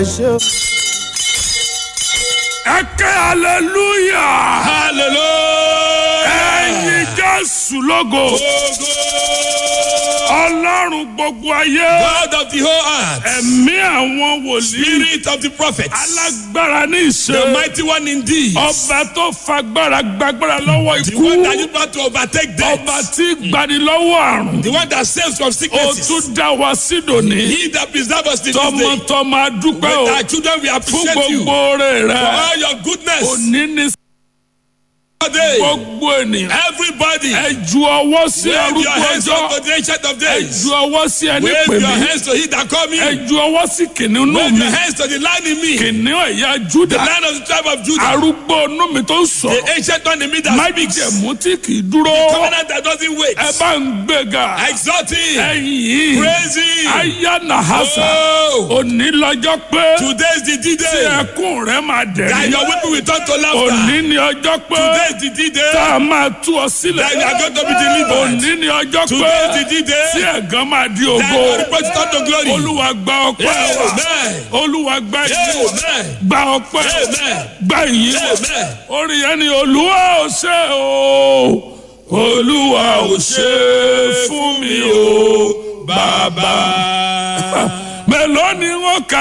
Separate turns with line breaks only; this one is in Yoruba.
ẹ ké hallelujah
hallelujah.
ẹyin jésù lógo ọlọ́run gbogbo ayé
God of the whole earth.
ẹ̀mí àwọn wòlíì
Spirit of the prophets.
alágbára ní
The
ìṣe
mighty one indeed.
ọba tó fagbára gbàgbára lọ́wọ́
The
ikú
one that is about to overtake death.
ọba tí gbani lọ́wọ́ àrùn
The one that saves from
ó
sicknesses.
tún dá wa sídòní
He that preserves us till this day.
tọmọtọmọ adúpẹ́ o
With our children we
fún
appreciate you.
gbogbo oore
For
rẹ
all your goodness.
òní ní
Today.
gbogbo ènìyàn
Everybody.
ẹ ju ọwọ́ sí
Wave your
arúgbó
hands
ọjọ́
up to the ancient of
ẹ
days.
ju ọwọ́ sí ẹni
Wave
pè
your
mí
hands to he that call me.
ẹ ju ọwọ́ sí kìnìún
Wave
mi
your hands to the lion in me.
kìnìún ẹ̀yà
The
júdà
lion of the tribe of Judah.
arúgbó inú mi tó ń
The
sọ̀rọ̀
ancient one in me that speaks.
májèmú tí kì í dúró
Covenant that doesn't wait.
ẹ bá ń gbéga
Exalt him.
ẹ̀yìn yìí
Praise him.
ayá nàhásà
Oh.
òní lọ́jọ́ pé
Today is the
tí
D-Day.
ẹkún rẹ máa
That
dẹ̀rín
your weeping will turn to laughter.
òní ni ọjọ́ pé
Today is the D-Day.
tá a máa tú ọ sílẹ̀
That you are going to be delivered.
òní ni ọjọ́ pé
Today is the
tí
D-Day.
ẹ̀gán máa di
That
ògo
your report will turn to glory.
olúwa gba ọpẹ́ wa
Amen.
olúwa gba ìyìn
Amen.
gba ọpẹ́
Amen.
gba ìyìn
Amen.
orí yẹn ni olúwa ò ṣe o olúwa ò ṣe fún mi o bàbá
Baba.
mélòó ni wọ́n kà